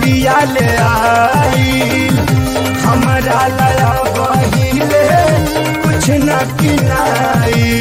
किरतिया ले आई हमरा लया बहिले कुछ न किनाई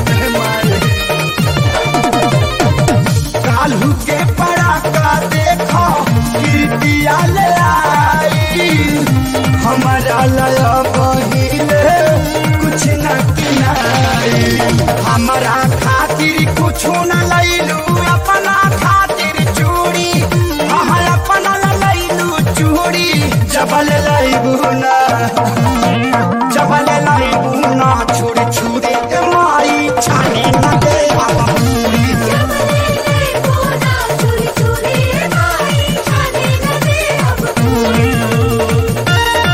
काल्हू के पड़ाका देखो किरतिया ले आई हमरा लया बहिले कुछ न किनाई हमरा खातिर कुछ न लैलू अपना खातिर चूड़ी हाँ अपना ला लैलू चूड़ी जबल लैबू ना जबल लैबू ना छुड़ी छुड़ी के माई छानी न दे पूरी चोरी चोरी माई छाने न दे अब पूरी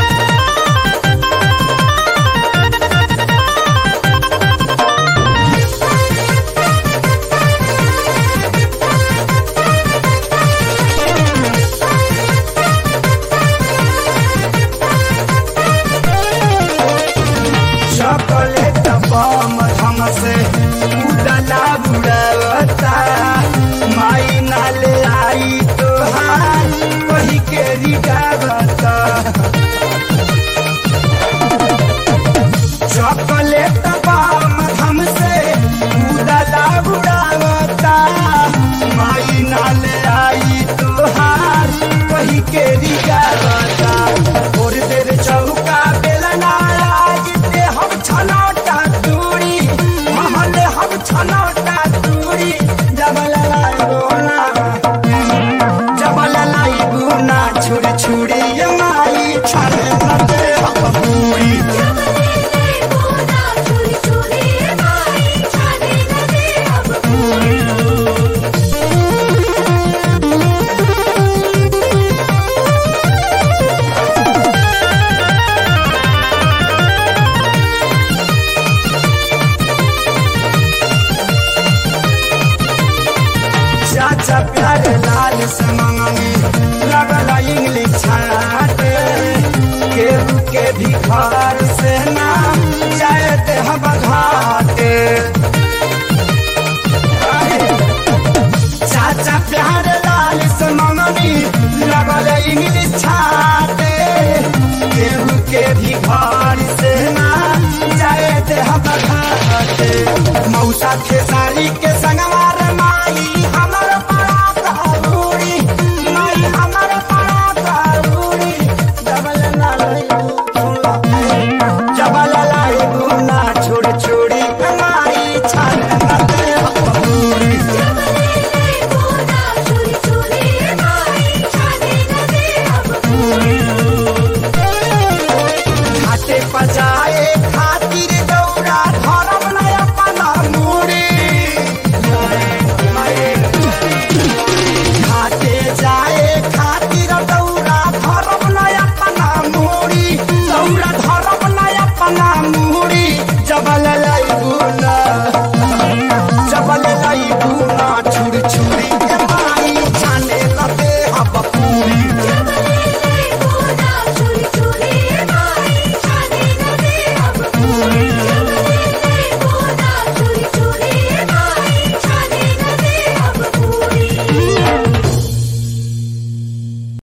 चॉकलेट बम हम से उड़ला बुड़ावता माई नाले आई तोहार कही के रिगावता चॉकलेट बम हम से उड़ला बुड़ावता माई नाले आई तोहार कही के रिगावता और देर चौका बेलना आगिते हम छनौटा दूरी महल हम छनौटा दूरी जबल लाई बोना जबल लाई बोना छुड़ी छुड़ी ये माई छाने न दे हम पूरी चोरी चोरी माई छाने न दे अब पूरी चाचा प्यारे लाल से मंगनी लगल इंग्लिश छाटे केहू के भी घर से ना जाते हम घाटे चाचा प्यारे लाल से मंगनी लगल इंग्लिश छाटे केहू के भी घर से ना जाते हम घाटे मौसा खेसारी के संगवार